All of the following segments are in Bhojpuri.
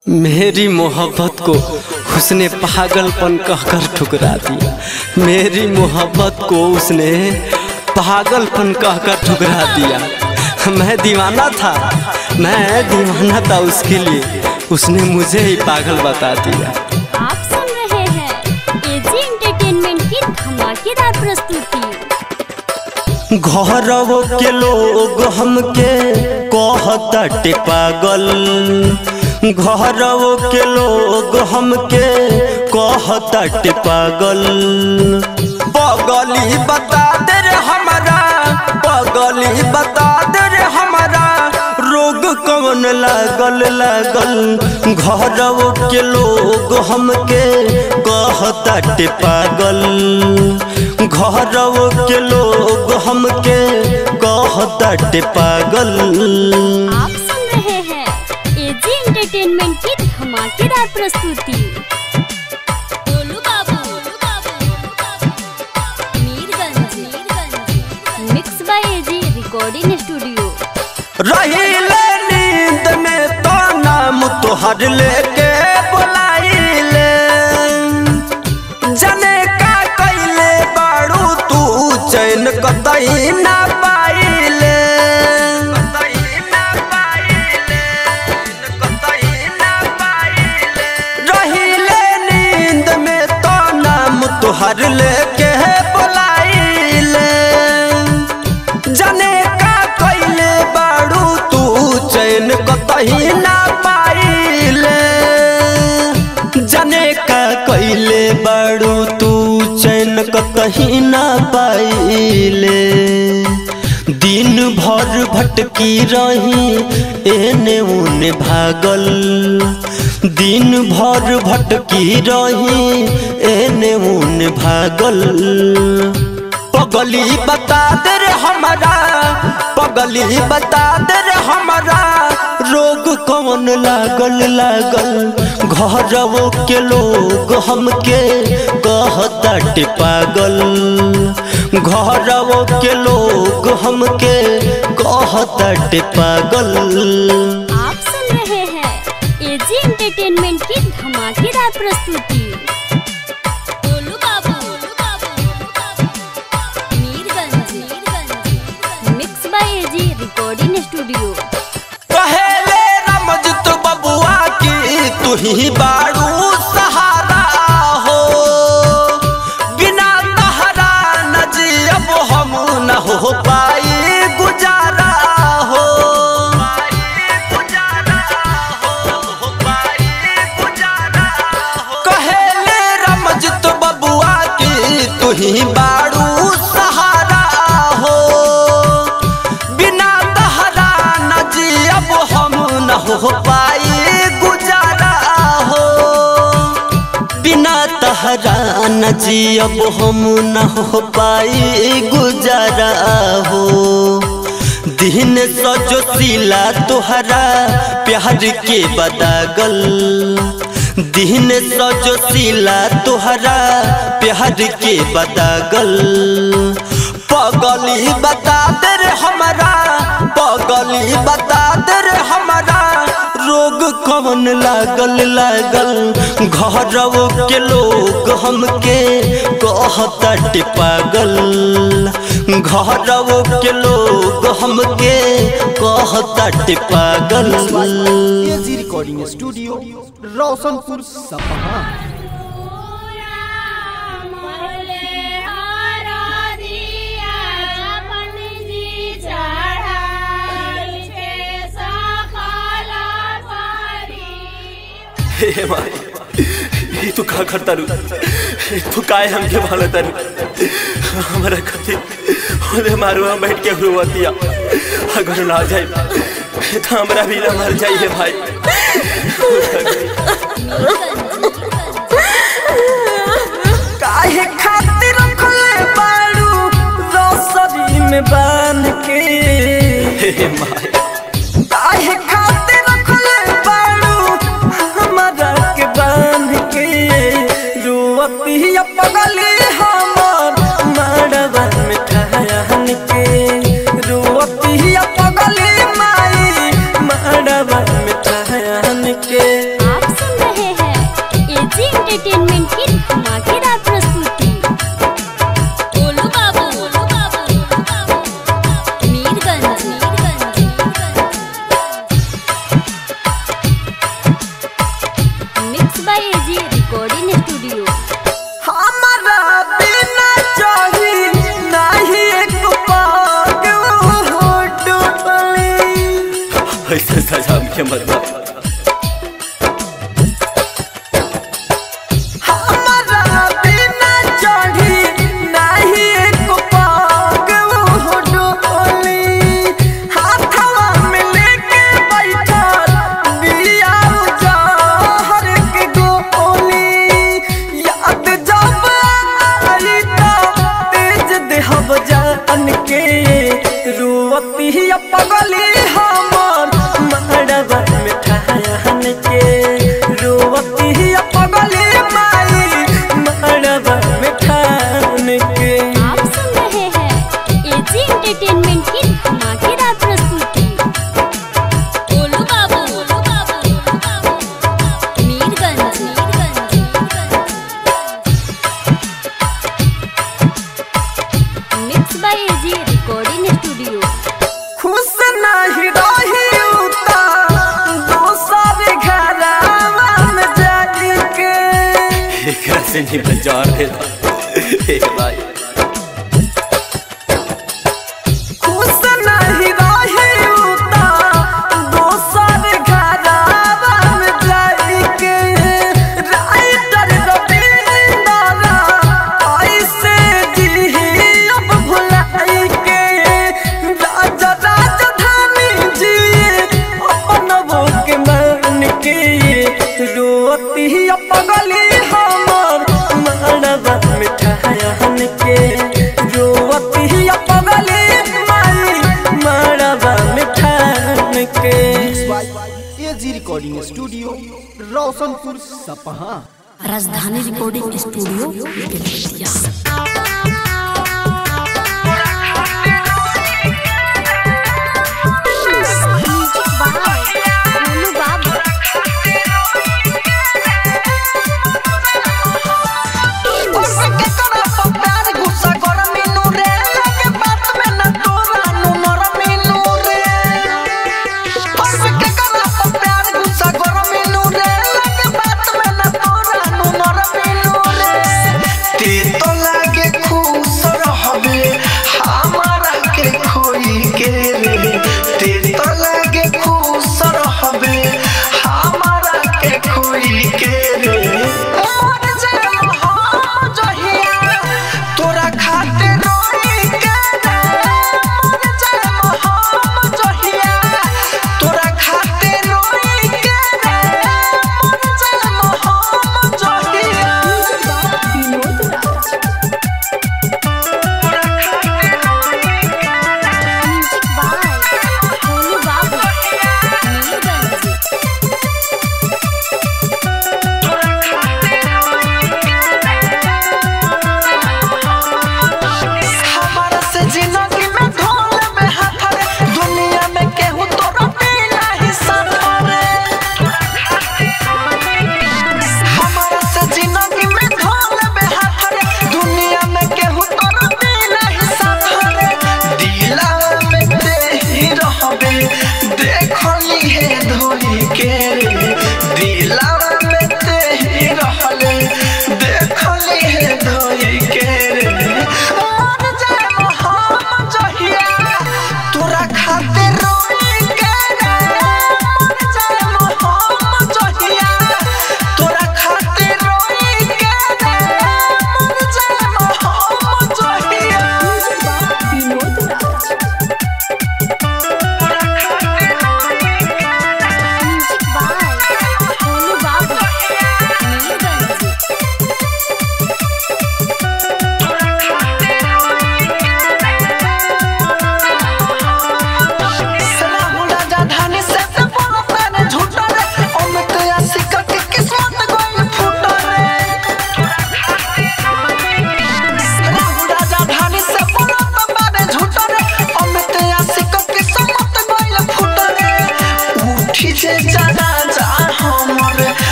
मेरी मोहब्बत को उसने पागलपन कहकर ठुकरा दिया मेरी मोहब्बत को उसने पागलपन कहकर ठुकरा दिया मैं दीवाना था मैं दीवाना था उसके लिए उसने मुझे ही पागल बता दिया आप सुन रहे हैं एजी एंटरटेनमेंट की धमाकेदार प्रस्तुति घरवो के लोग हमके कहताटे पागल घरवो के लोग हमके कहताटे पागल पगली बता दे रे हमारा पगली बता दे रे हमारा रोग कौन लागल लागल घरवो के लोग हमके कहताटे पागल घरवो के लोग हमके कहताटे पागल आप सुन रहे हैं एजी एंटरटेनमेंट की धमाकेदार प्रस्तुति Golu Babu Mirganj mix by AG recording studio रहिले नींद में तो नाम तोहर लेके बुलाइले जने का कैले बाड़ू तू चैन कतई ना पाइले रहिले नींद में तो नाम तोहर लेके बुलाइले जने का कैले बाड़ू तू चैन कतही ना पाइले जने का कैले बाड़ू तू चैन कतही ना पाइले दिन भर भटकी रही एने उने भागल दिन भर भटकी रही एने उने भागल पगली बता दे रे हमारा पगली बता दे रे हमारा रोग कौन लागल लागल घरवो के लोग हमके कहताटे पागल घरवो के लोग हमके कहताटे पागल आप सुन रहे हैं एजी एंटरटेनमेंट की धमाकेदार प्रस्तुति Golu Babu Mirganj mix by AG recording studio कहेले रमजत बबुआ की तू ही बाड़ू सहारा हो बिना तहरा न जियब हम न हो पाई गुजारा हो कहेले रमजत बबुआ की तू ही बाड़ू सहारा हो बिना तहरा न जियब हम न हो पाई गुजारा हो बिना तहरा न जियब हम न हो पाई गुजारा हो दिन सजो सिला तोहरा प्यार के बदागल दिन सजो सिला तोहरा प्यार के बदागल पगली बता दे रे हमारा पगली बता दे रे हमारा रोग कौन लागल लागल घरवो के लोग हमके कहताटे पागल घरवो के लोग हमके कहताटे पागल एजी रिकॉर्डिंग स्टूडियो रोशनपुर सपहा हे माई ये तू का करता रू तू काय हमके भाला तारू हमारा कथी ओदे मारू हम बैठ के हुआतिया अगर ना जाए तो हमरा भी ना मर जाइए भाई काहे खातिर रखले बाड़ू रोसरी में बांध के हे माई काहे खातिर रखले बाड़ू हमारा के बांध के रुवतिया पगली हमर मड़वा में ठहरन के रुवतिया पगली माई मड़वा में ठहरन एंटरटेनमेंट की धमाकेदार प्रस्तुति Golu Babu Golu Babu Mirganj mix by AG recording studio हमारा बिना चाही नहीं एक पाग हो डुबली ऐसे सजा के मतलब हमारा बिना चाही नहीं एक पाग हो डुबली हाथवा में लेके बैठल बिया जहर के गोली याद जब आई तो तेज देहब जान के रुवती पगली हमर मड़वा में ठहन के रुवती पगली माई मड़वा में ठहन के आप सुन रहे हैं एजी एंटरटेनमेंट की धमाकेदार प्रस्तुति Golu Babu Golu Babu Mirganj mix by AG recording studio खुश नहीं रही उता दूसरे घरवा में जाके एकरा से नहीं बाजार दे हे भाई खुश नहीं रही उता दूसरे घरवा में जाके राइटर रविंद्र ऐसे जी अब भुलाई के राजा राजधानी जी अपन वो के मन के रोती पगली हमर मड़वा मिठाहन के रोती पगली माई मड़वा मिठाहन के AG recording studio Roshanpur Sapaha Rajdhani recording studio Belwatiya music by Golu Babu के करा प्यार गुस्सा कर मीनू रे लगे बात में न तोरा नु मर मीनू रे बस के करा प्यार गुस्सा कर मीनू रे लगे बात में न तोरा नु मर मीनू रे ती तो लग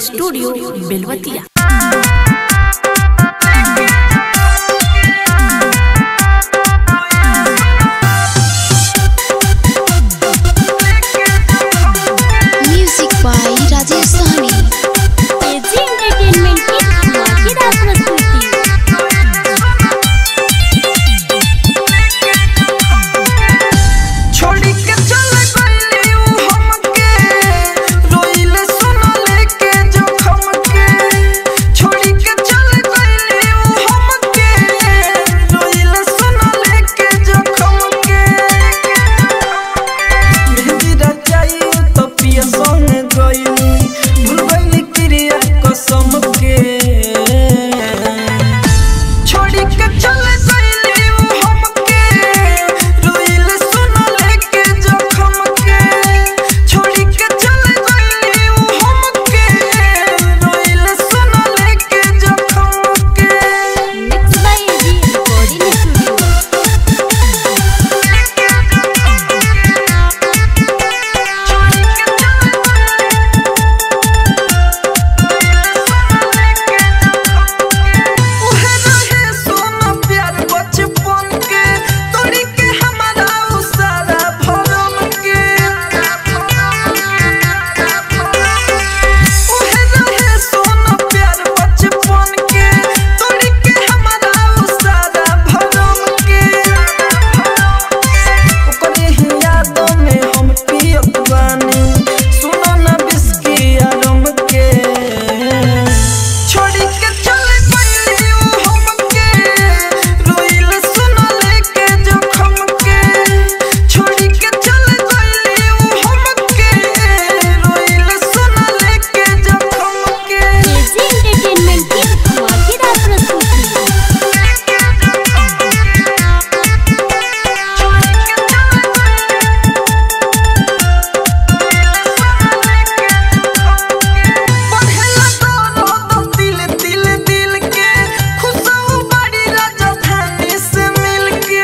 studio Belwatiya music by Rajesh Sahni AG entertainment की धमाकेदार प्रस्तुति छोड़ी के चल गइली उ हमके रोइले सुनले के जोखम के छोड़ी के चल गइली उ हमके रोइले सुनले के जोखम के मेहंदी रचाई तो पिया संग गइली भूल गइली क्रिया कसम के छोड़ी के चल गइली उ हमके रोइले सुनले के जोखम के छोड़ी के चल गइली उ हमके रोइले सुनले के जोखम के mix by AG recording studio उहे रहे सोना प्यार बचपन के तोड़ी के हमारा उ सारा भरम के उहे रहे सोना प्यार बचपन के तोड़ी के हमारा उ सारा भरम के ओकरे ही यादों में हम पियत बानी सुनो ना बिस्की आरम के छोड़ी के चल गइली उ हमके रोइले सुनले के जोखम के छोड़ी के चल गइली उ हमके रोइले सुनले के जोखम के एजी एंटरटेनमेंट की धमाकेदार प्रस्तुति पढ़ेला तोरो तो दिल दिल दिल के खुशबू बड़ी राजधानी से मिलके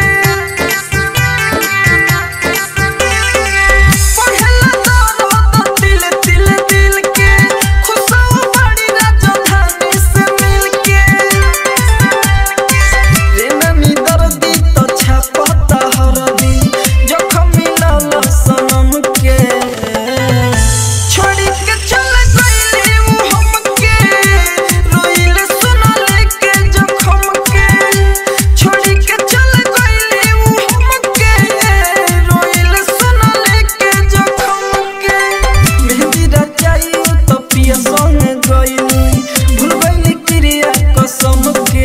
पढ़ेला तोरो तो दिल दिल दिल के खुशबू बड़ी राजधानी से मिलके रे नमी दर्दी तो छापता हरदी जखम मिलल सनम के छोड़ी के चल गइली उ हमके रोइले सुनले के जोखम के छोड़ी के चल गइली उ हमके रोइले सुनले के जोखम के मेहंदी रचाई तो पिया संग गइली भूल गइली क्रिया कसम के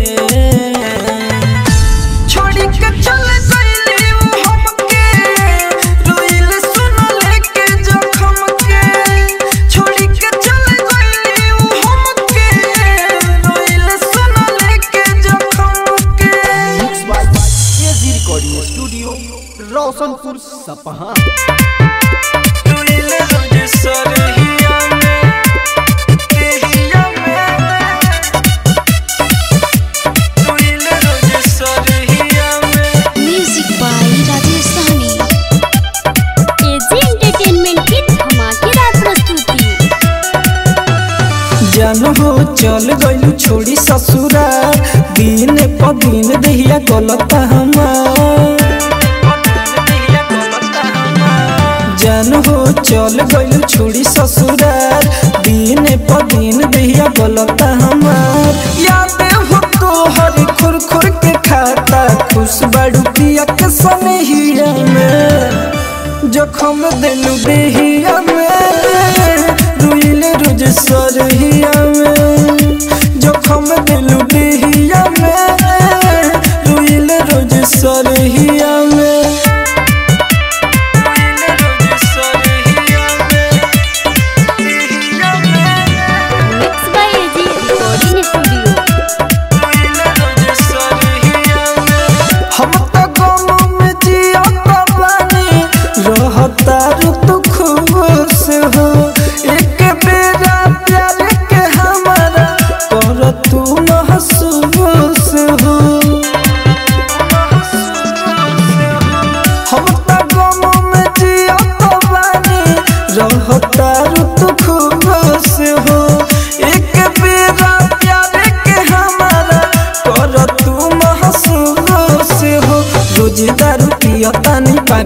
छोड़ी के चल गइली उ हमके रोइले सुनले के जोखम के छोड़ी के चल गइली उ हमके रोइले सुनले के जोखम के mix by AG recording studio Roshanpur Sapaha रोइले रोज सरहिया में केहिया में रोइले रोज सरहिया में music by Rajesh Sahni AG entertainment की धमाकेदार प्रस्तुति जान हो चल गइलू छोड़ी ससुरा दिन प दिन दहिया गलत हमार जान हो चल गइलू छोड़ी ससुरा दिन प दिन दहिया गलत हमार याद हो तो हर खुर खुर के खाता खुश बड़ू पिया के सनहिया में जखम दिलू देहिया में रुइले रोज सरहिया में जखम दिलू देहिया में रुइले रोज सरहिया में रुइले रोज सरहिया में देहिया में mix by AG recording studio हम तो गम में जिया बानी रहता रुत खुश हो एक बेरा प्यार के हमारा कर तू महसूस हो हम तो गम में जिया बानी रहता रुत खुश हो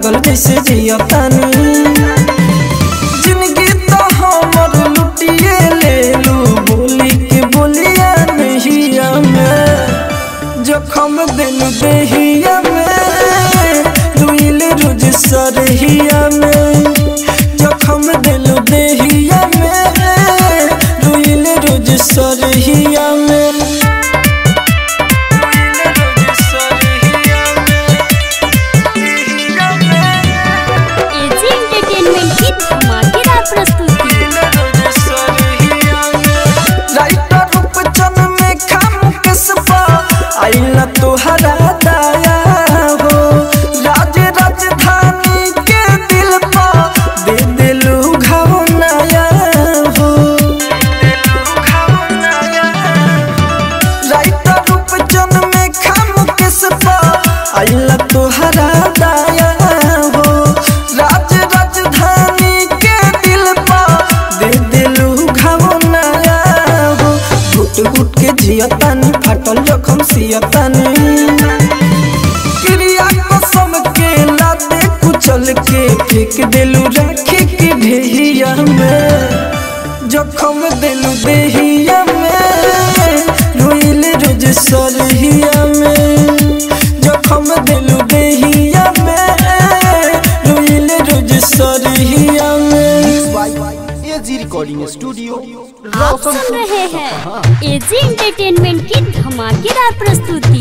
पागल जैसे जियतानी जिंदगी तो हमर लुटिए ले लू बोली के बोलिया नहिया में जखम दिल देहिया में रुइल रोज सरहिया में जखम दिल देहिया में रुइल रोज सरहिया में रुइल रोज सरहिया में एजी एंटरटेनमेंट की धमाकेदार प्रस्तुति राइटर रूपचन में खाम किसपा आइला तोहरा दाया हो राज राजधानी के दिल पा दे दिलू घाव नया हो राइटर रूपचन में खाम किसपा आइला तोहरा दाया हो राज राजधानी के दिल पा दे दिलू घाव नया हो घुट घुट के जियतानी फाटल जखम सियतानी क्रिया कसम के लाते कुचल के फेंक दिलू राखी के ढेहिया में जखम दिलू देहिया में रोइल रोज सरहिया में जखम दिलू देहिया में रोइल रोज सरहिया में एजी रिकॉर्डिंग स्टूडियो आप सुन रहे हैं एजी एंटरटेनमेंट की धमाकेदार प्रस्तुति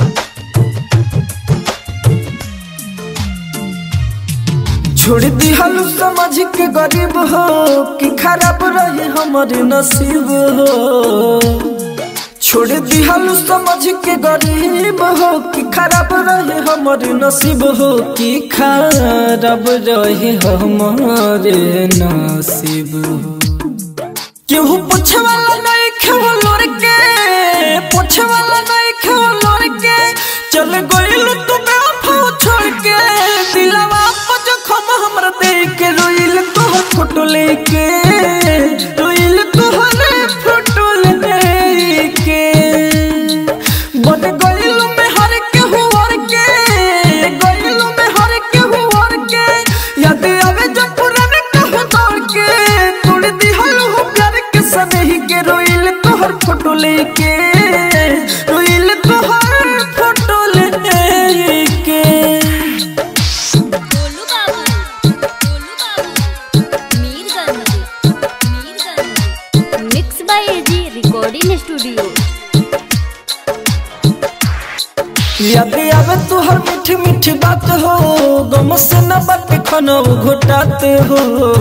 छोड़ दी हलू समझ के गरीब हो कि खराब रहे हमारे नसीब हो छोड़ दी हलू समझ के गरीब हो कि खराब रहे हमारे नसीब हो कि खराब रहे हमारे नसीब हो केहू पूछे वाला नहीं खेव लोर के पूछे वाला नहीं खेव लोर के चल गइल तू बेवफा छोड़ के दिलवा पर जखम हमर दे के रोइल तो फोटो लेके रोइल तो फोटो लेके बन गइल में हर के हुवर के गइल में हर के हुवर के याद आवे जब पुराने कहो दौड़ के तोड़ दी हलो हो प्यार के सनही के रोइल तोहर फोटो लेके रोइल तोहर फोटो लेके Golu Babu Golu Babu Mirganj Mirganj mix by AG recording studio याद आवे तोहर मीठी मीठी बात हो गम से न बात खनो घुटाते हो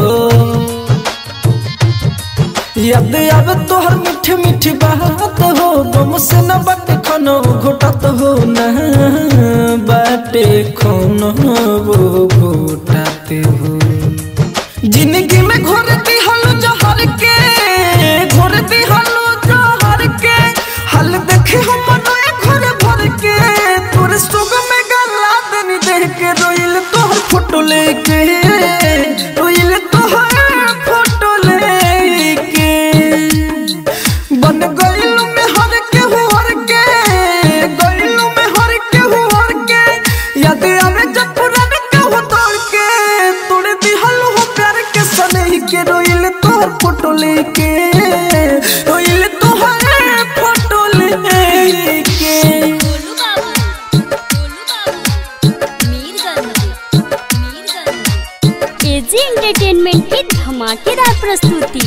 याद आवे तोहर मीठी मीठी बात हो गम से न बात खनो घुटात हो न बाटे खनो वो घुटाते हो जिंदगी में घोर दी हलो जहर के घोर दी हलो जहर के हल देखे हम नए घर भर के तोरे सुग में गला देनी देख के रोइल तोहर फोटो लेके रोइल तोहर फोटो लेके बन गइल में हर के हुर के गइल में हर के हुर के याद आवे जब पुराने कहू तोड़ के तोड़े दिहल हो प्यार के सनही के रोइल तोहर फोटो लेके रोइल तोहर फोटो लेके गोलू बाबू गोलू बाबू मीरगंज मीरगंज एजी एंटरटेनमेंट की धमाकेदार प्रस्तुति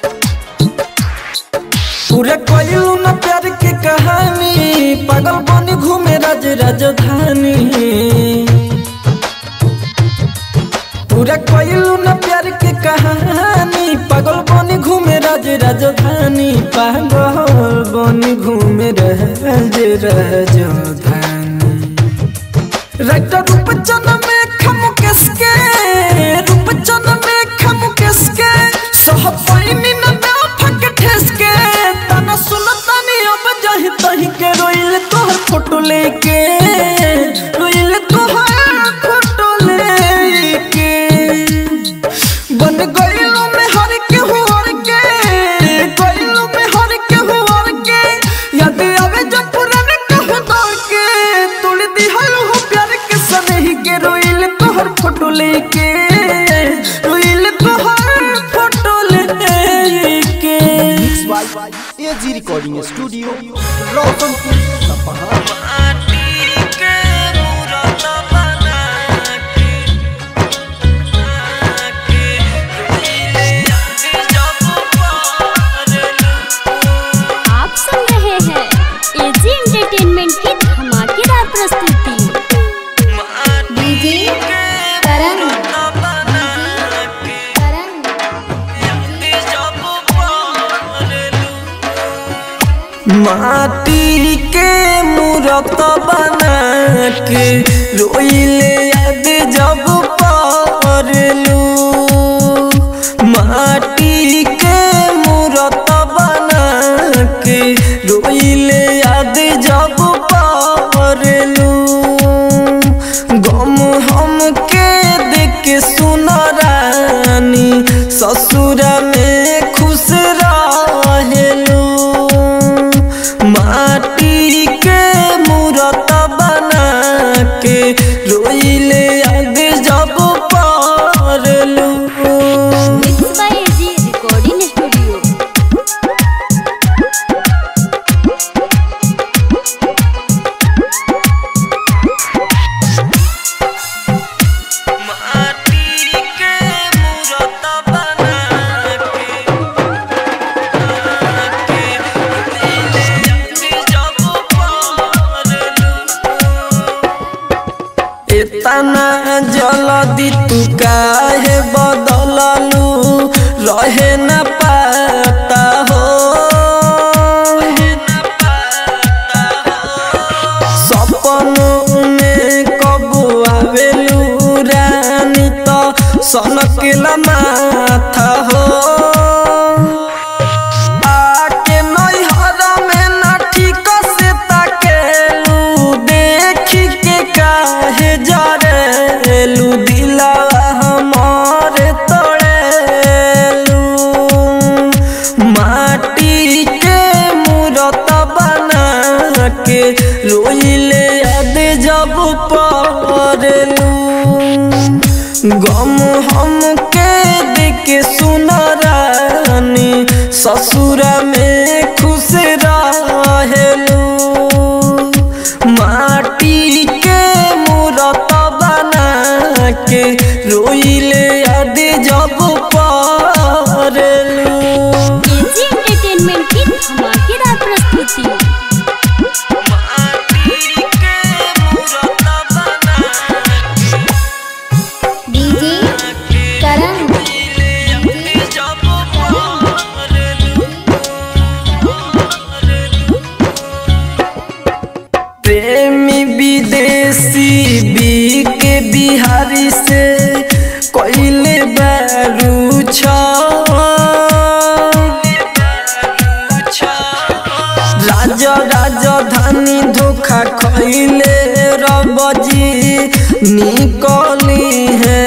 पूरे कोयलू न प्यार की कहानी पागल बनी घूमे राज राजधानी पूरा कोयलू न प्यार की कहानी पागल बनी घूमे राज राजधानी पागल बनी घूमे राज राजधानी रक्त रूप चन में खम किसके रूप चन में खम किसके सह पाइनी न ना फक ठेसके तना सुन तनी अब जाहि तही के रोइल तोहर फोटो लेके रोइल तोहर फोटो लेके बन गइलो में हर के हुर के गइलो में हर के हुर के याद आवे जब पुराने कहू दौड़ के तोड़ दी हलो हो प्यार के सनही के रोइल तोहर रोशनपुर सपहा आप सुन रहे हैं एजी एंटरटेनमेंट की धमाकेदार प्रस्तुति डीजे करण करण माटी के मूरत बना के रोइले याद जब परलू माटी के मूरत बना के रोइले याद जब परलू गम हम के देख के सुन रानी ससुर में खुश रहेलू माटी के मूरत बना के रोइले याद जब परलू mix by AG recording studio माटी के मूरत बना के जब परलू इतना जल्दी तू काहे बदललू रहे न पाता हो सपनों में कब आवेलू रानी तो सनकला माथा हो आके नैहर में ना ठीक से ताकेलू देखी के काहे जरेलू दिला हमार तोड़ेलू माटी के मूरत बना के रोइले याद जब पड़लू गम हम के देख सुन रानी ससुर में खुश रहेलू माटी के मूरत बना के रोइले याद जब पड़लू एजी एंटरटेनमेंट की धमाकेदार प्रस्तुति डीजे करण प्रेमी विदेशी बी के बिहारी से कोइले बारू छ राजा राजधानी धोखा खैले रबजी निकली है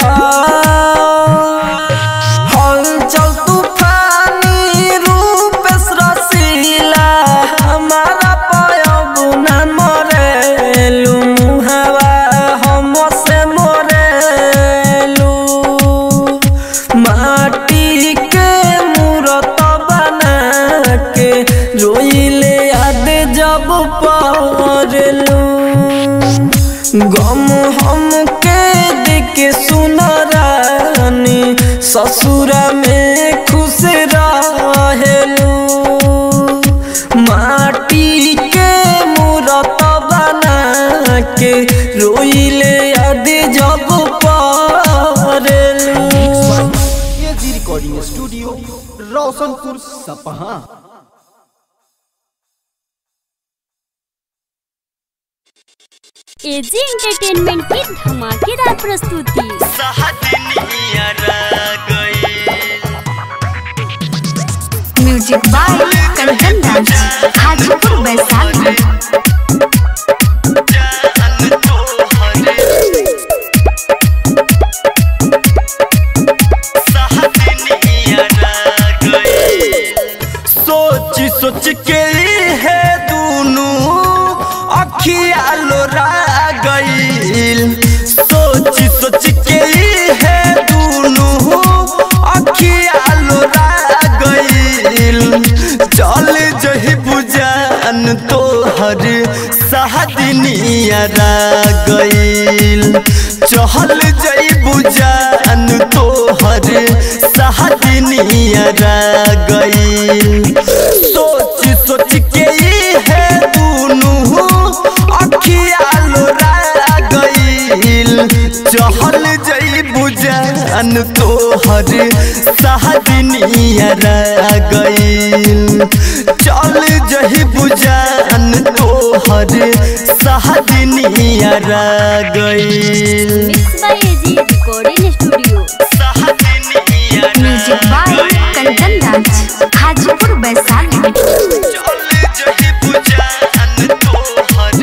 हलचल तूफानी रूप रसीला हमारा पयबुना मरेलू मुहावा हम से मरेलू माटी के मूरत बना के रोइले याद जब पड़लू गम हम के देख सुन रानी ससुर में खुश रहेलू माटी के मूरत बना के रोइले याद जब पड़लू AG recording studio Roshanpur Sapaha AG entertainment की धमाकेदार प्रस्तुति म्यूजिक बाय कंचन राज हाजीपुर वैशाली सोच सोच के है दूनू अखिया लोरा गईल सोच सोच के है दूनू अखिया लोरा गईल चल जही बुझान बुझान तोहर सहदनिया गईल चहल जई बुझान तोहर सहदनिया गईल सोच सोच के ई है दुनू अखिया लोरा गईल चहल जई बुझान तोहर सहदनिया गईल चल जही बुझान तोहर सहदनिया गईल mix by AG recording studio music by Kanchan Raj Hajipur Vaishali चल जही बुझान तोहर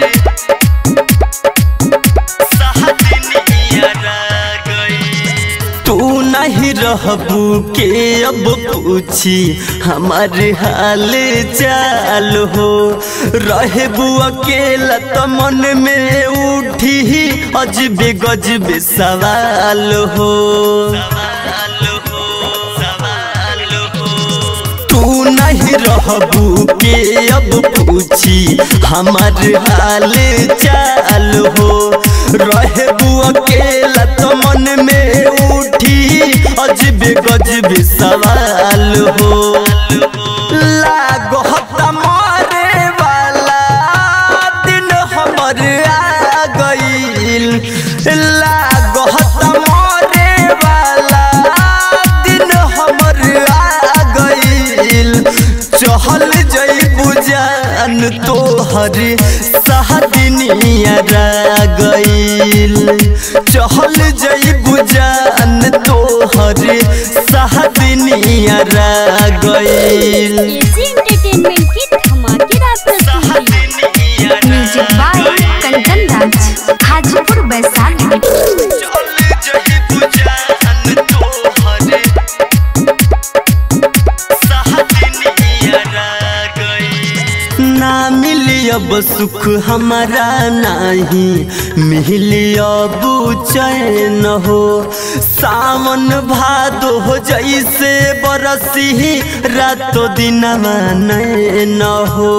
सहदनिया गईल तू नहीं रहबू के अब पूछी हमारे हाल चाल हो रहबू अकेला तो मन में उठी अजबे गजबे सवाल हो तू नहीं रहबू के अब पूछी हमारे हाल चाल हो रहबू अकेला तो मन में उठी अजबे गजबे सवाल हो लागो मारे वाला दिन हमर आ गईल लागो मारे वाला दिन हमर आ गईल चहल जई बुझान तोहर सहदनिया गईल चहल जई बुझान तोहर सहदनिया गईल एजी एंटरटेनमेंट की धमाकेदार प्रस्तुति म्यूजिक बाय कंचन राज हाजीपुर वैशाली चल जही बुझान तोहर सहदनिया गईल ना मिली अब सुख हमारा नहीं मिली अब चैन हो सावन भादो हो जैसे बरसी रातो दिन न हो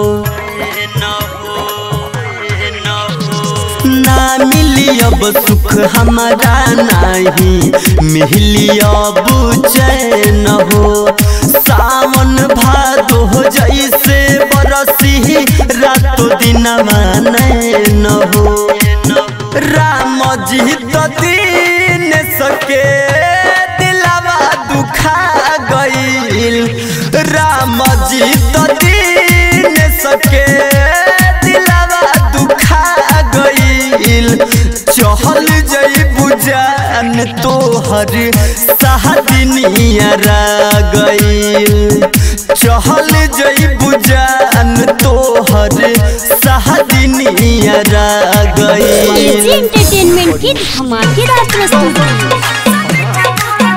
ना मिली अब सुख हमारा नहीं मिली अब चैन हो सावन भादो हो जैसे बरसी रातो दिन न हो राम जी तो दीन सके दिलवा दुखा गईल राम जी तो दीन सके दिलवा दुखा गईल चहल जई बुझान तोहर सहदनिया गईल चहल जई बुझान तोहर सहदनिया एजी गईल एंटरटेनमेंट की धमाकेदार प्रस्तुति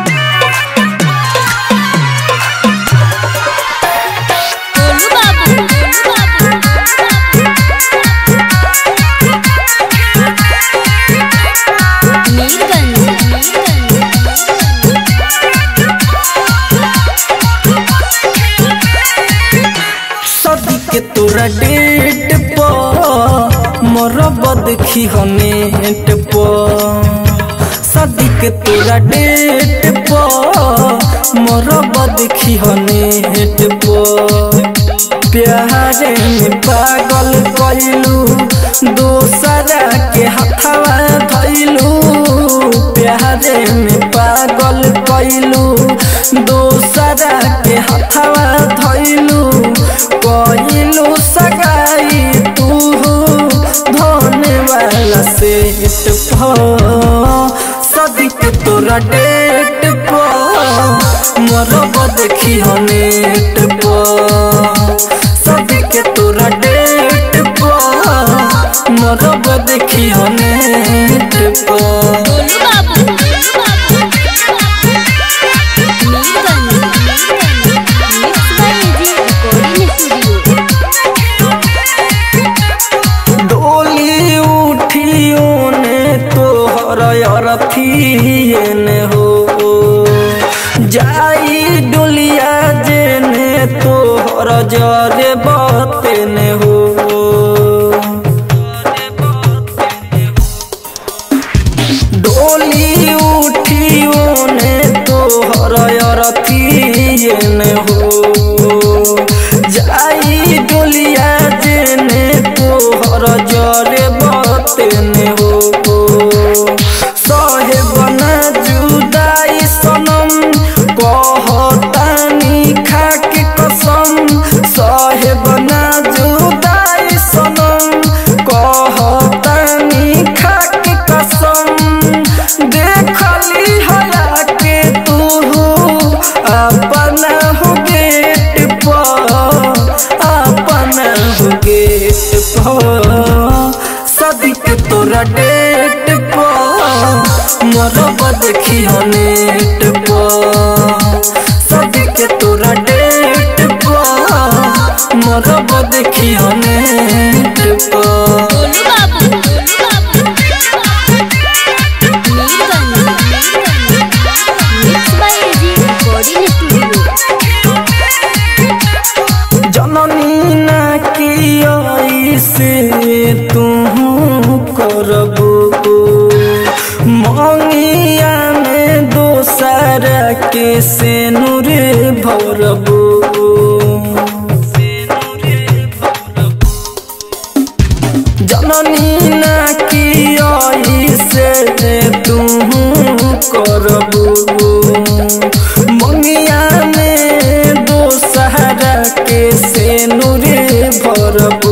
गोलू बाबू गोलू बाबू मीरगंज सदी के तोरा डेट पर मरब देखी हनेट पर सदी के तोरा डेट पर मरब देखी हनेट पर प्यारे में पागल कैलू दोसरा के हथवा धैलू प्यारे में पागल कैलू दोसरा के हथवा धैलू कैलू सगाई तू धन वाला सेट सदिक तोरा डेट पर मरब देखी नेट पर सदिक तोरा डेट पर मरब देखी नेट पर Golu Babu Golu Babu Mirganj mix by AG recording studio डोली उठियो ने तोहर अरथिए ने हो जाई डोलिया जे ने तोहर जरे बते ने हो तारू गेट पर सदी के तोरा डेट पर मरब देखियो नेट पर सदी के तोरा डेट पर मरब देखियो नेट पर Golu Babu Mirganj mix by AG recording studio जननी ना की से तू करबो मंगिया में दोसर के से नूर भरबो जननी ना की से तू करबो मंगिया में दोसहरा के से नूरे भरबो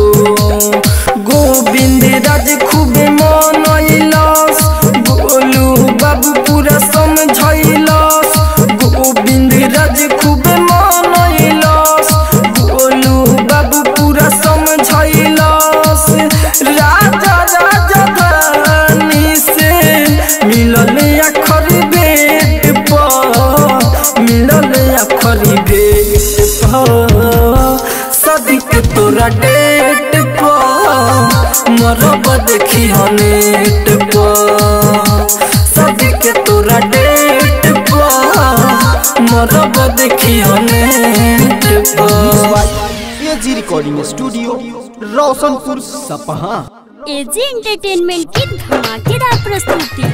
गोविंद राज खूबे मनैलस गोलू बाबू पूरा समझैलस गोविंद राज खूबे मनैलस गोलू बाबू पूरा समझैलस राजा राजा धानी से मिलल अखर बेट पर मिलल अखर बेट पर सदिक तोरा डेट पर मरब देखियो नेट पर सदिक तोरा डेट पर मरब देखियो नेट पर AG recording studio Roshanpur Sapaha AG entertainment की धमाकेदार प्रस्तुति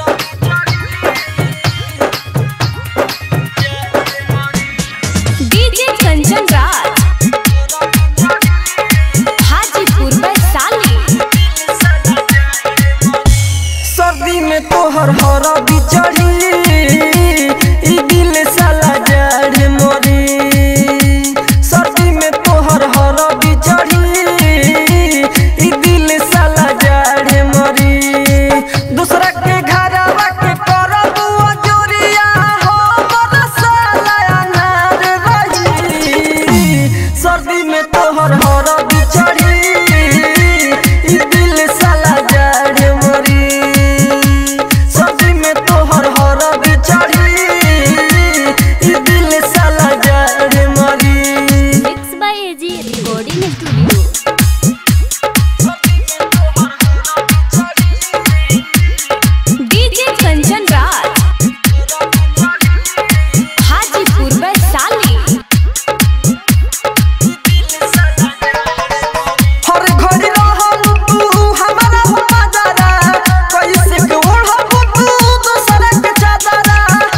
डीजे कंचन राज हाजीपुर वैशाली सर्दी में तोहर हरा बिचड़ी ई दिल साला जड़ मरी सर्दी में तोहर हरा बिचड़ी ई दिल साला जड़ मरी दूसरा के घरवा के करब जोरिया हो मोर साला अनार रही सर्दी में तोहर हरा बिचड़ी ई दिल साला जड़ मरी सर्दी में तोहर हरा बिचड़ी ई दिल साला जड़ मरी mix by AG recording studio DJ Kanchan Raj Hajipur Vaishali हर घड़ी रहल तू हमारा हो मजारा कैसे के ओढ़ब तू दूसरा के चादरा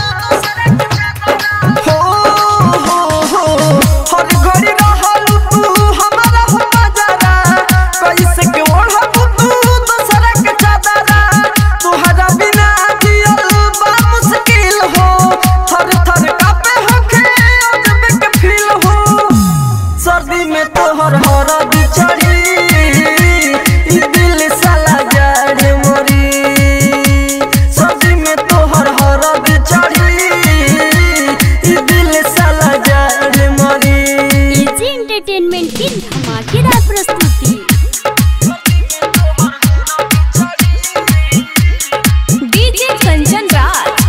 हो हो हो हर घड़ी रहल तू हमारा हो मजारा कैसे के ओढ़ब तू दूसरा के चादरा तुहरा बिना जियल बा मुश्किल हो थर थर कापे होखे अजब के फील हो सर्दी में तोहर हरा बिचड़ी ई दिल साला जड़ मरी सर्दी में तोहर हरा बिचड़ी ई दिल साला जड़ मरी एजी एंटरटेनमेंट की धमाकेदार प्रस्तुति डीजे कंचन राज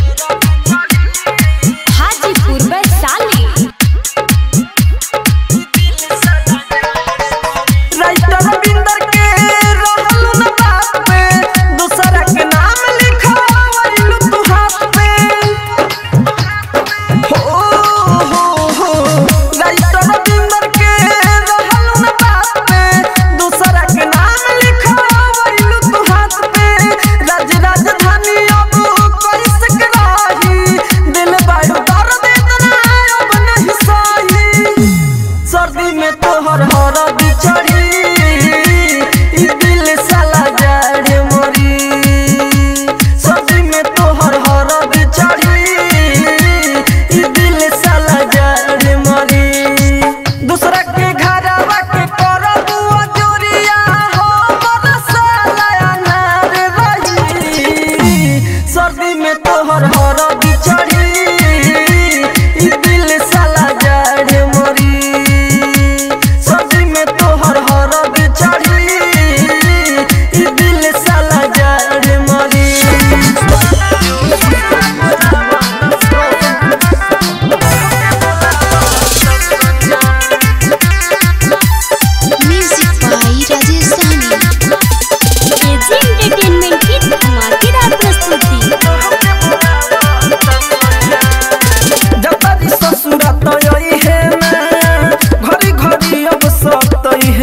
हाजीपुर वैशाली राइटर रविंदर के रहल न बात पे दूसरा के नाम लिखवाइल तू हाथ पे हो हो हो राइटर रविंदर के रहल न बात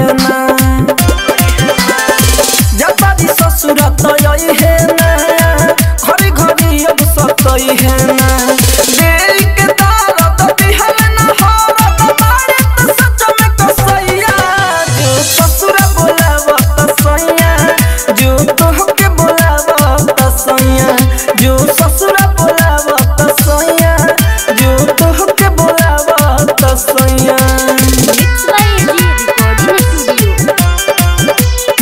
है ना जतारी ससुर तय है ना घरी घरी अब सतई है ना दिल के दर्द दिहल ना हरत मारे त सच में कसैया जो ससुर बोलावा त सैया जो तोहके बोलावा त सैया जो ससुर बोलावा त सैया जो तोहके बोलावा त सैया mix by AG recording studio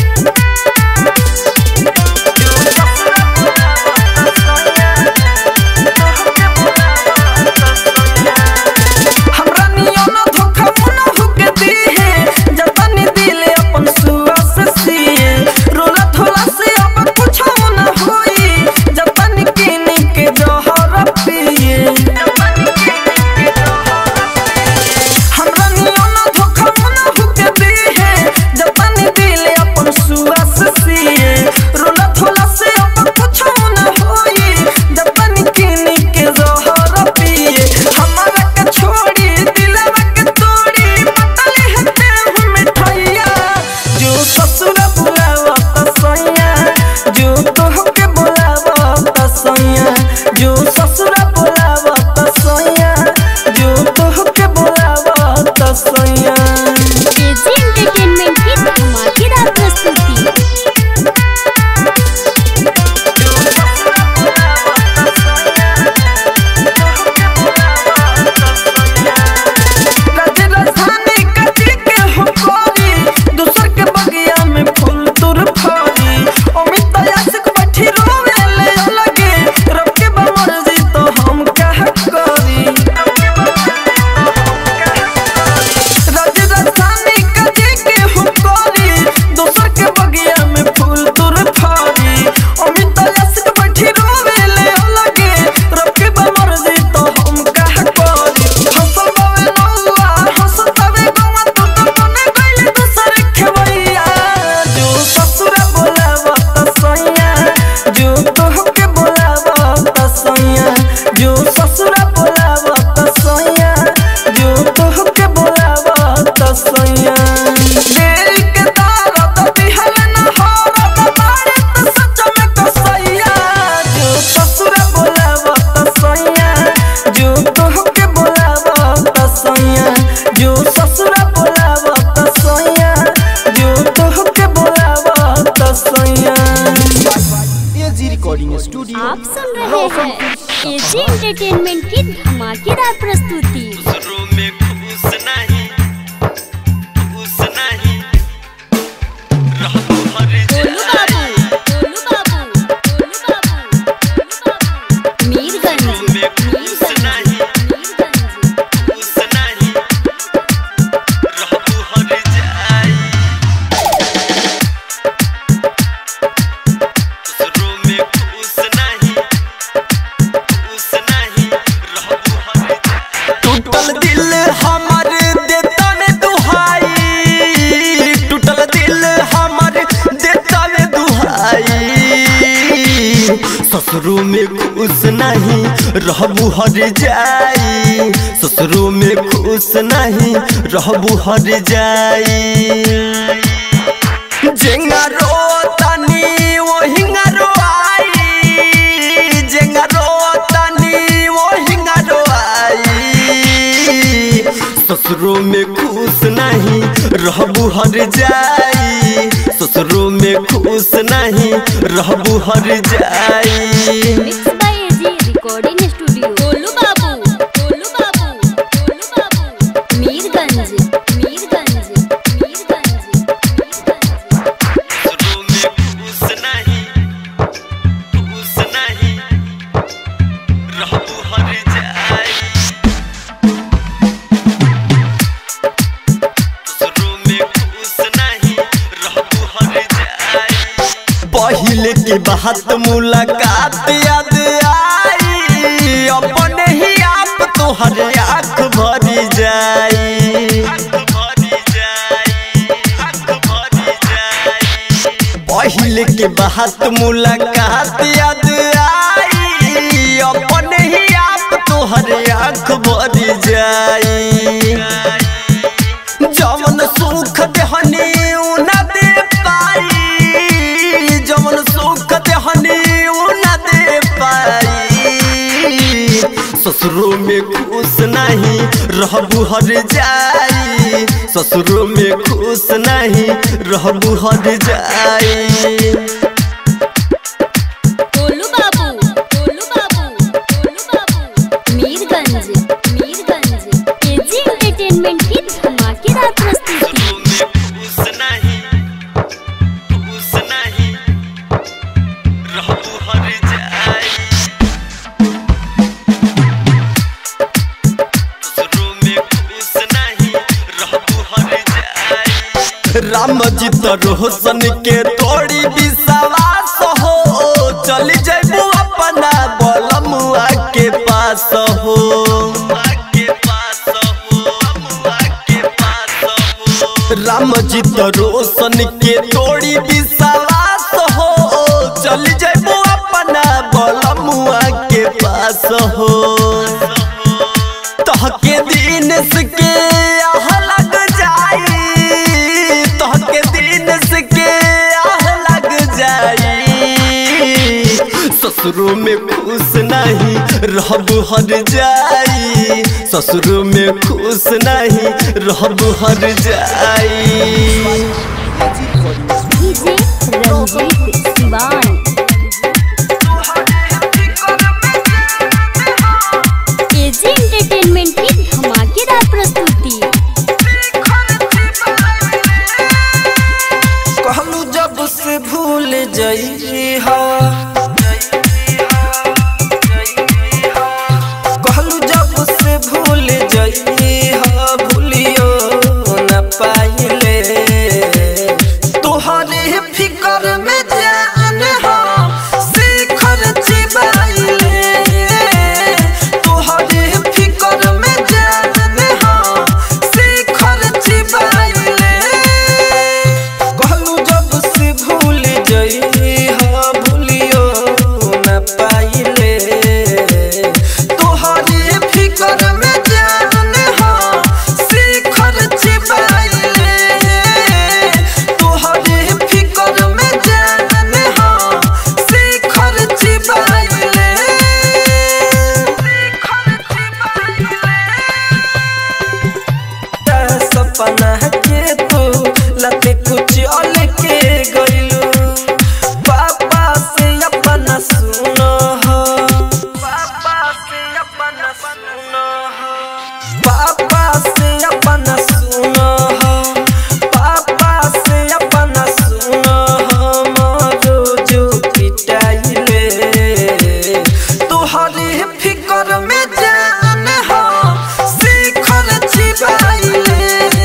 हमरा नियन धोखा मुना हुके दी है जतनी दिले अपन सुआ से सिए रोला थोला से अब कुछ न होई जतनी किनी के जहर पिए हमरा नियन धोखा मुना हुके दी है जतनी दिले अपन सुआ से सिए रोला थोला से अब कुछ न होई जतनी किनी के जहर पिए हमरा के छोड़ी दिलवा के तोड़ी पतले हते हूँ मिठाइया जो ससुर बुलावा त सैया जो तोहके बुलावा त सैया जो ससुर बुलावा त सैया जो तोहके बुलावा त सैया एजी एंटरटेनमेंट की धमाकेदार प्रस्तुति राजे राजधानी कटी के हो कोरी दूसर के बगिया में फूल तुर फरी अमित यासिक बैठी रोवे ले लगे रब के बमर्जी तो हम कह करी राजे राजधानी कटी के हो कोरी दूसर के बगिया में फूल तुर फरी अमित यासिक बैठी रोवे ले लगे रब के बमर्जी तो हम कह करी हंसल बावे नौआ हंसल बावे गवा तू तो बने गइल दूसर खेवैया जो ससुर बोलावा त सैया जो तोहके बोलावा त सैया जो ससुर बोलावा त सैया जो तोहके बोलावा त सैया दिल के दर्द दिहल ना हरत मारे त सच में कसैया जो ससुर बोलावा त सैया जो तोहके बोलावा त सैया जो ससुर बोलावा त सैया जो तोहके बोलावा त सैया एजी रिकॉर्डिंग स्टूडियो आप सुन रहे हैं एजी एंटरटेनमेंट की धमाकेदार प्रस्तुति में खुश नहीं खुश नहीं रहबो हर गोलू बाबू गोलू बाबू गोलू बाबू गोलू बाबू मीरगंज मीरगंज मीरगंज खुश नहीं रहबो हर जाई दूसरों में खुश नहीं खुश नहीं रहबो हर जाई टूटल दिल हमर देता ने दुहाई टूटल दिल हमर देता ने दुहाई ससुरो में खुश नहीं रहबू हर जाई ससुरो में खुश नहीं रहबू हर जाई जेंगा रोतानी ओहिंगा रोआई जेंगा रोतानी ओहिंगा रोआई ससुरो में खुश नहीं रहबू हर जाई ससुरो में खुश नहीं रहबू हर जाई mix by AG recording studio Golu Babu Golu Babu Golu Babu Mirganj Mirganj Mirganj ससुरो में खुश नहीं खुश नहीं रहबू हर जाई ससुरो में खुश नहीं रहबू हर जाई पहले के बात मुलाकात याद आई अपने ही आप तोहर आँख भरी जाई पहले के बात मुलाकात याद आई अपने ही आप तोहर आँख भरी जाई जवन जवन सुख देहनी उ न दे पाई जवन सुख देहनी उ न दे पाई ससुरो में खुश नहीं रहबू हर जाई ससुरो में खुश नहीं रहबू हर जाई गोलू बाबू गोलू बाबू गोलू बाबू मीरगंज मीरगंज एजी एंटरटेनमेंट की धमाकेदार प्रस्तुति खुश नहीं खुश नहीं रहबू हर जाई ससुरो में खुश नहीं रहबू हर जाई राम जी तो रोशन के तोड़ी विश्वास हो चली जैबू अपना बलमुआ के पास हो राम जी तो रोशन के तोड़ी विश्वास हो चल जैबू अपना बलमुआ के पास हो तहके दिन के आह लग जाई तहके दिन के आह लग जाई ससुरो में खुश नहीं रहब हर जाई ससुरो में खुश नहीं रहब हर जाई DJ Ranjeet Siwan AG entertainment की धमाकेदार प्रस्तुति कहलू जब से भूल जई हा कहलू जब से भूल जई हा भूलियो न पाइले तोहरे फिकर में जान हा शिखर चिबाइले तोहरे फिकर में जान हा शिखर चिबाइले कहलू जब से भूल जई हा भूलियो न पाइले तोहरे फिकर में जान हा शिखर छिपाइले तोहरे फिकर में जान हा शिखर छिपाइले सपना के तू लते कुछ अल के गइलू पापा से अपना सुनो हो पापा से अपना सुनो हो पापा से अपना सुनो हो पापा से अपना सुनो हो मोरो जो पिटाइले तोहरे फिकर में जान हो शिखर छिपाइले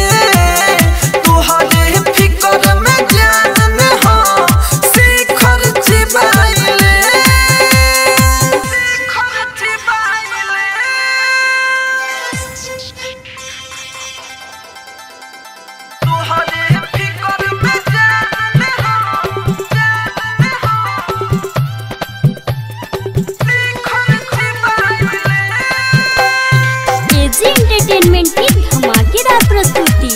तोहरे फिकर में जान हो शिखर छिपाइले शिखर छिपाइले तोहरे फिकर में जान हो जान हो शिखर छिपाइले एजी एंटरटेनमेंट की धमाकेदार प्रस्तुति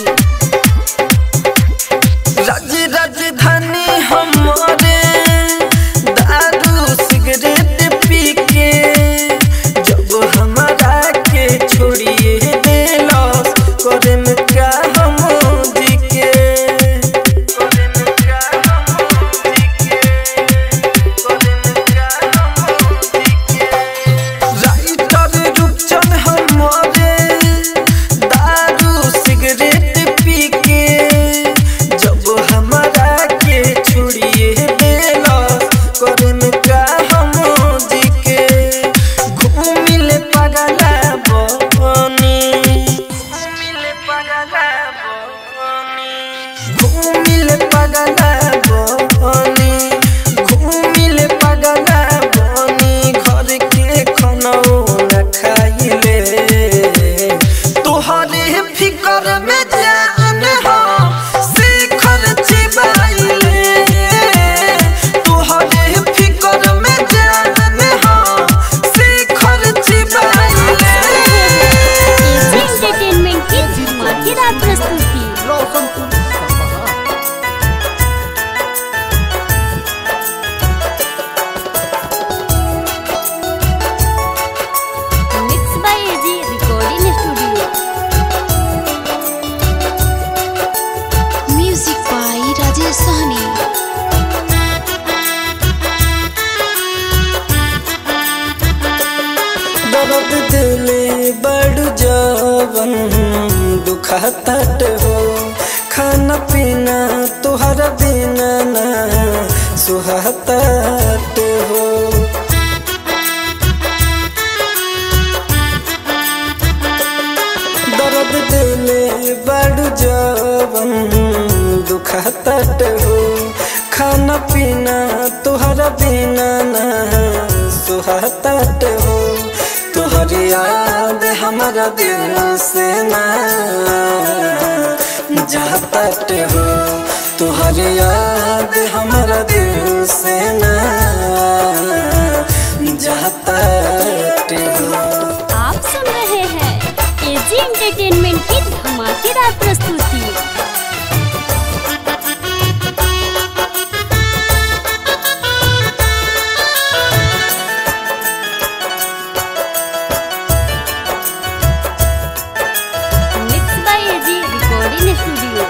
राज राजधानी हमारे दारू सिगरेट पी के जब हमारा के छोड़िए देलस करे में क्या हम जी के करे में क्या हम जी के करे में क्या हम जी के राइटर रूपचंद हमारे दारू सिगरेट पी के जब हमारा के छुड़िए देला करन का हम जी के घूमिल पगला बनी घूमिल पगला बनी घूमिल पगला बनी घूमिल पगला बनी घर के खाना न खाइले तोहरे फिकर में जान हो शिखर छिबाइले तोहरे फिकर में जान हो शिखर छिबाइले एजी एंटरटेनमेंट की धमाकेदार प्रस्तुति दुखत हो खाना पीना तुहरा बिना ना सुहत हो दर्द दिले बड़ जवन दुखत हो खाना पीना तुहरा बिना ना सुहत हो तुहरी याद हमारा दिल से ना जात हो तुहरी याद हमारा दिल से ना जात हो आप सुन रहे हैं एजी एंटरटेनमेंट की धमाकेदार प्रस्तुति mix by AG recording studio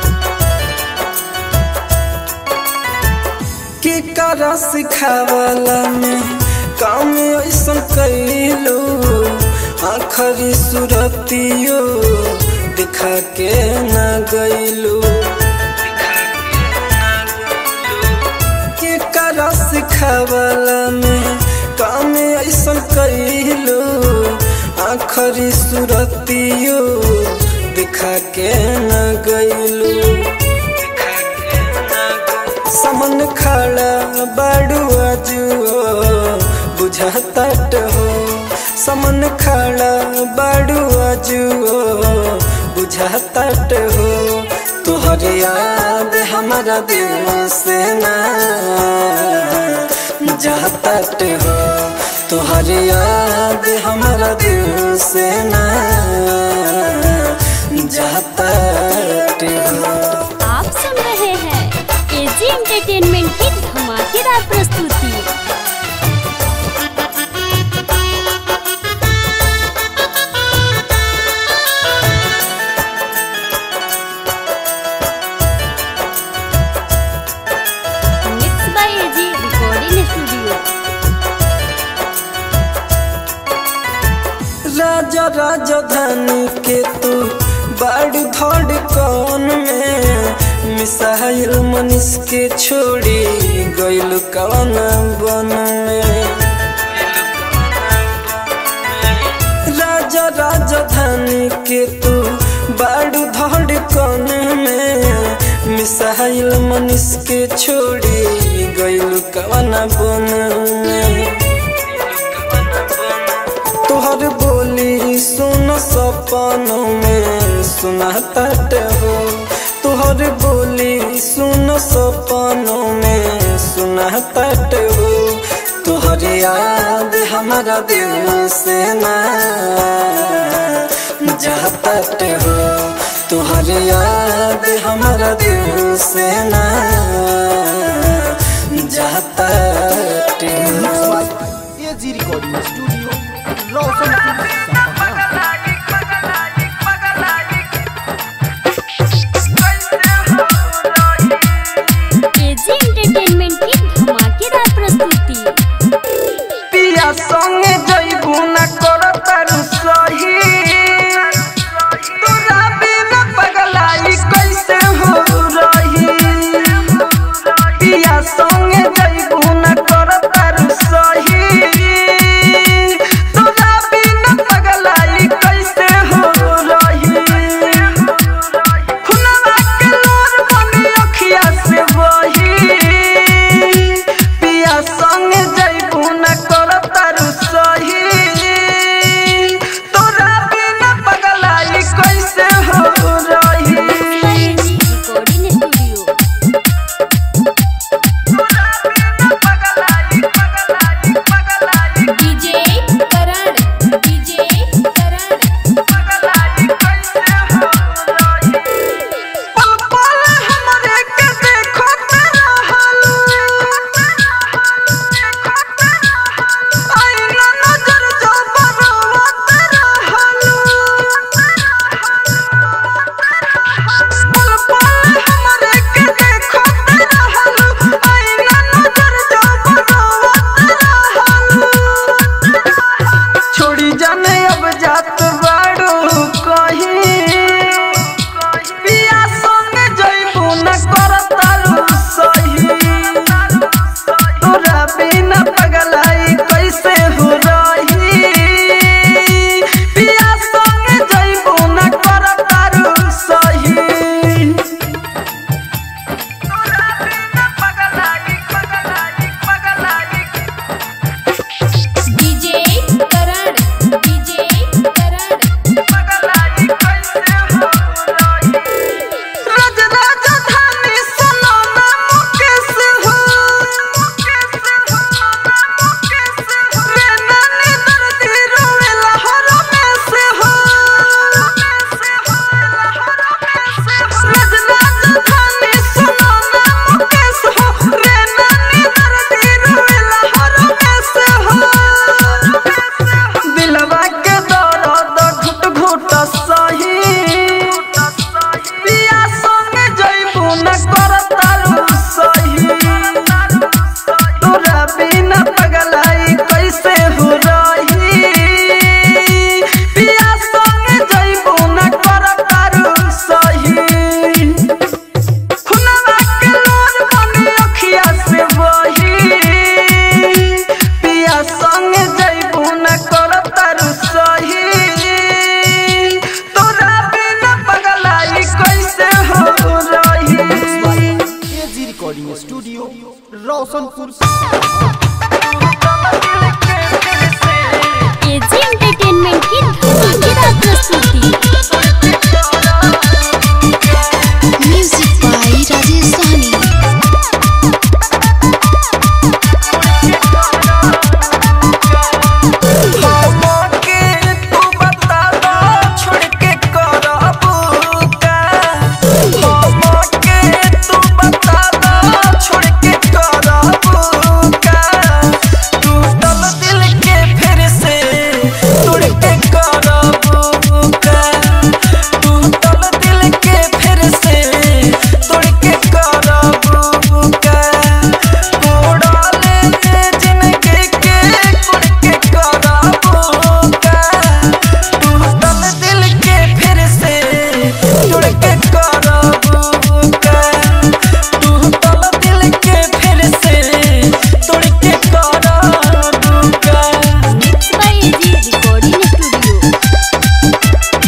के करा सिखावला में काम ऐसा कैलू आखरी सुरतियो दिखा के न गैलू के करा सिखावला में काम ऐसा कैलू आखरी सुरतियो दिखा के न गैलू समन खड़ा बड़ू अजुओ बुझतट हो समन खड़ा बड़ू अजुओ बुझतट हो तुहर याद हमारा दिल से ना जातट हो तुहर याद हमारा दिल से ना जातट हो आप सुन रहे हैं एजी एंटरटेनमेंट की धमाकेदार प्रस्तुति mix by AG recording studio राजा राजधानी के तू बड़ धड़ कौन में मिसाइल मनीष के छोड़ी गइल कौन बन में राजा राजधानी के तू बड़ धड़ कौन में मिसाइल मनीष के छोड़ी गइल कौन बन में तोहर बोली सुन सपनों में सुना तट हो तोहर बोली सुन सपनों में सुना तट हो तोहर याद हमारा दिल से ना जातट हो तोहर याद हमारा दिल से ना जातट हो AG recording studio Roshanpur Sapaha AG entertainment की धमाकेदार प्रस्तुति पिया संगे जइबू ना करतारू सही तोरा बिना पगलाई कैसे हो रही पिया संगे जइबू ना करतारू सही स्टूडियो रोशनपुर एजी एंटरटेनमेंट की धमाकेदार प्रस्तुति म्यूजिक बाय राजेश सहनी हमके तू बता दो छोड़ के करबू का हमके तू बता दो छोड़ के करबू का टूटल दिल के फिर से तोड़ के करबू का टूटल दिल के फिर से तोड़ के करबू का उड़ाले जिंदगी के कुड़ के करबू का टूटल दिल के फिर से तोड़ के करबू का टूटल दिल के फिर से तोड़ के करबू का mix by AG recording studio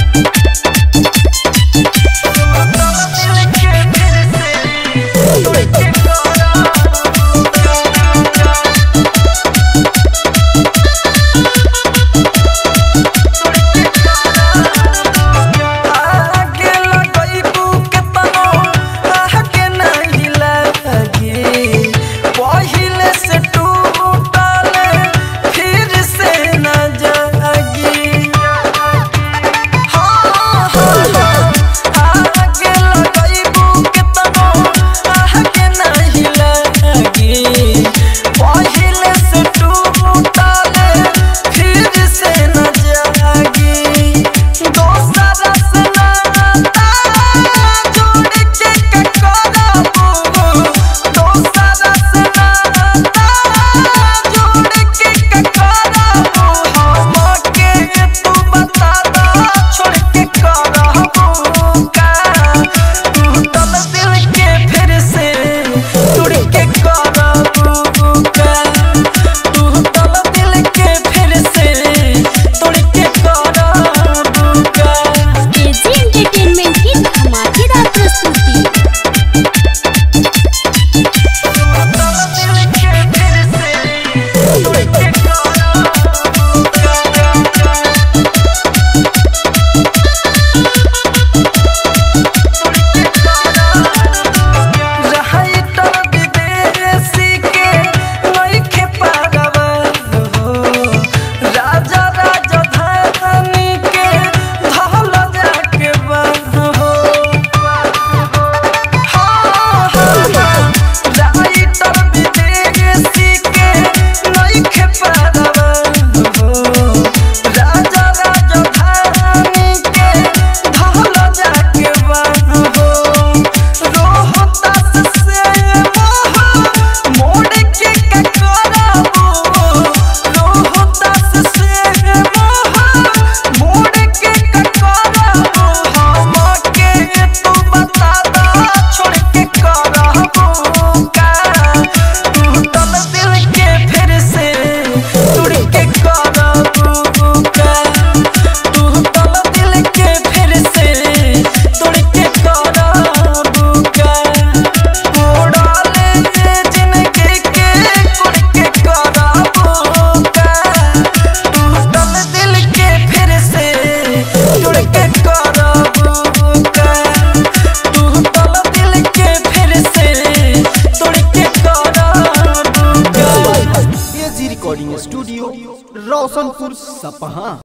आगे लगइबू केतनो आगे नहीं लगी पहिले से टूटल फिर से न जागी हाँ हाँ आगे लगइबू केतनो आगे नहीं लगी पहिले से टूटल फिर से न जागी दोसरा से नाता जोड़ के ककरबू दोसरा से नाता जोड़ के ककरबू हमके तू बता दो छोड़ के करबू का टूटल दिल के फिर से तोड़ के करबू का टूटल दिल के फिर से तोड़ के करबू का एजी एंटरटेनमेंट की धमाकेदार प्रस्तुति राजा राजा धानी के धल जाके बहो राइटर विदेशी के नइखे पारवा हो राजा राजा धानी के धल जाके बहो रोहतास से मोह मोड़ के ककरबू रोहतास से मोह मोड़ के ककरबू हमके तू बता दो छोड़ के करबू का टूटल दिल के फिर से तोड़ के करबू का टूटल दिल के फिर से तोड़ के करबू का उड़ाले जिंदगी के कुड़ के करबू का टूटल दिल के फिर से तोड़ के करबू का टूटल दिल के फिर से तोड़ के करबू का एजी रिकॉर्डिंग स्टूडियो रोशनपुर सपहा